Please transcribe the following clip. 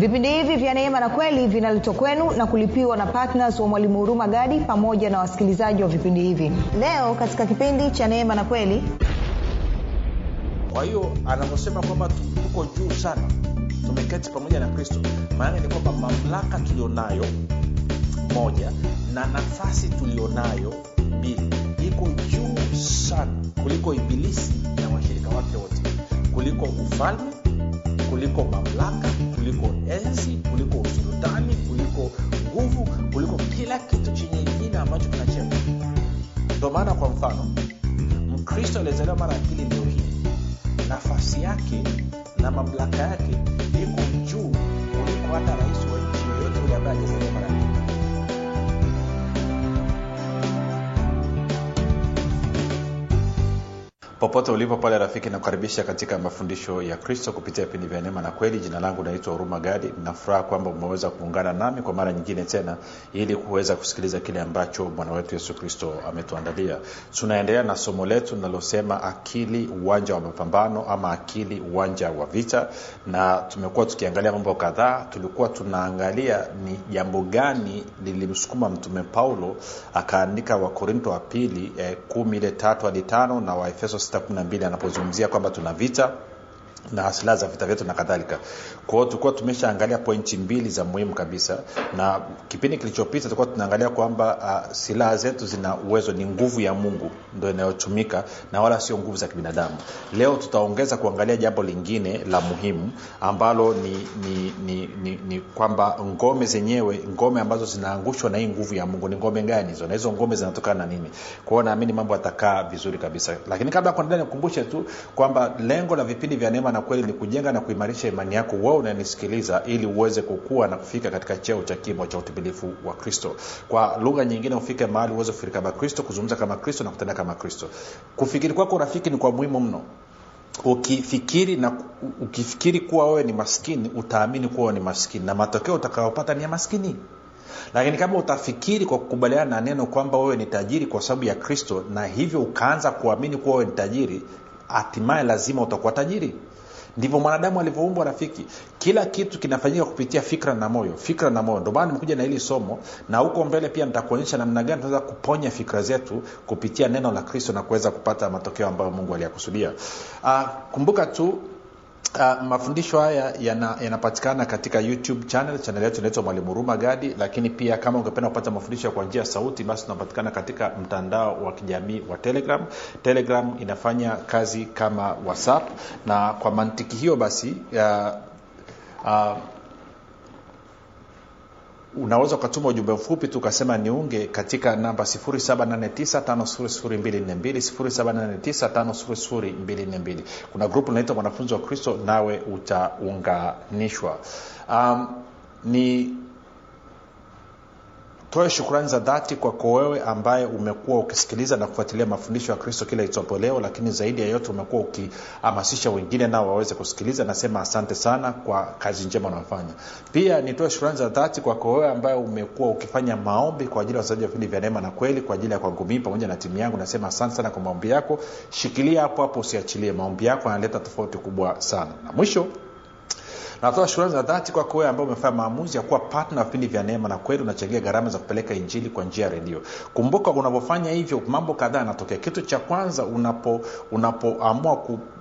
vipindi hivi vya neema na kweli vinaletwa kwenu na kulipiwa na ptns wa mwalimu huruma gadi pamoja na wasikilizaji wa vipindi hivi leo katika kipindi cha neema na kweli kwa hiyo anavyosema kwamba tu- tuko juu sana tumeketi pamoja na kristo maana ni kwamba mamlaka tulionayo moja na nafasi tulionayo mbili iko juu sana kuliko ibilisi na washirika wake wote kuliko ufalme kuliko mamlaka kuliko enzi kuliko usultani kuliko nguvu kuliko kila kitu chenye jina ambacho kinachema ndio maana kwa mfano mkristo aliyezaliwa mara ya pili leo hii nafasi yake na mamlaka yake iko juu kuliko hata rais wa nchi yoyote ule ambaye ajazaliwa mara ya pili popote ulipo pale rafiki nakukaribisha katika mafundisho ya kristo kupitia vipindi vya neema na kweli jina langu naitwa huruma gadi nafuraha kwamba umeweza kuungana nami kwa mara nyingine tena ili kuweza kusikiliza kile ambacho bwana wetu yesu kristo ametuandalia tunaendelea na somo letu linalosema akili uwanja wa mapambano ama akili uwanja wa vita na tumekuwa tukiangalia mambo kadhaa tulikuwa tunaangalia ni jambo gani lilimsukuma mtume paulo akaandika wakorinto wa pili eh, kumi ile tatu hadi tano na waefeso 612 anapozungumzia kwamba tuna vita na silaha za vita vyetu na kadhalika kwa hiyo tulikuwa tumeshaangalia pointi mbili za muhimu kabisa na kipindi kilichopita tulikuwa tunaangalia kwamba uh, silaha zetu zina uwezo ni nguvu ya mungu ndo inayotumika na wala sio nguvu za kibinadamu leo tutaongeza kuangalia jambo lingine la muhimu ambalo ni, ni, ni, ni, ni kwamba ngome zenyewe ngome ambazo zinaangushwa na hii nguvu ya mungu ni ngome gani hizo na hizo ngome zinatokana na nini kwa hiyo naamini mambo yatakaa vizuri kabisa lakini kabla ya kuendelea nikumbushe tu kwamba lengo la vipindi vya neema na kweli ni kujenga na kuimarisha imani yako wewe unanisikiliza ili uweze kukua na kufika katika cheo cha kimo cha utimilifu wa kristo kwa lugha nyingine ufike mahali uweze kufikiri kama kristo kuzungumza kama kristo na kutenda kama kristo kufikiri kwako rafiki ni kwa muhimu mno ukifikiri na ukifikiri kuwa wewe ni maskini utaamini kuwa wewe ni maskini na matokeo utakayopata ni ya maskini lakini kama utafikiri kwa kukubaliana na neno kwamba wewe ni tajiri kwa sababu ya kristo na hivyo ukaanza kuamini kuwa wewe ni tajiri hatimaye lazima utakuwa tajiri ndivyo mwanadamu alivyoumbwa rafiki kila kitu kinafanyika kupitia fikra na moyo fikra na moyo ndio maana nimekuja na hili somo na huko mbele pia nitakuonyesha namna gani tunaweza kuponya fikra zetu kupitia neno la kristo na kuweza kupata matokeo ambayo mungu aliyakusudia uh, kumbuka tu Uh, mafundisho haya yanapatikana yana katika youtube channel channel yetu inaitwa mwalimu huruma gadi lakini pia kama ungependa kupata mafundisho kwa njia ya sauti basi tunapatikana katika mtandao wa kijamii wa telegram telegram inafanya kazi kama whatsapp na kwa mantiki hiyo basi uh, uh, unaweza ukatuma ujumbe mfupi tu ukasema niunge katika namba 7895242 kuna grupu linaitwa mwanafunzi wa kristo nawe utaunganishwa um, ni toe shukrani za dhati kwako wewe ambaye umekuwa ukisikiliza na kufuatilia mafundisho ya kristo kila itwapo leo lakini zaidi ya yote umekuwa ukihamasisha wengine nao waweze kusikiliza nasema asante sana kwa kazi njema unaofanya pia nitoe shukrani za dhati kwako wewe ambaye umekuwa ukifanya maombi kwa ajili ya wasaji wa vipindi vya neema na kweli kwa ajili ya kwangu mii pamoja na timu yangu nasema asante sana kwa maombi yako shikilia hapo hapo usiachilie maombi yako yanaleta tofauti kubwa sana na mwisho natoa shukrani za dhati kwako wewe ambao umefanya maamuzi ya kuwa patna wa vipindi vya neema na kweli unachangia gharama za kupeleka injili kwa njia ya redio kumbuka unapofanya hivyo mambo kadhaa yanatokea kitu cha kwanza unapo unapoamua ku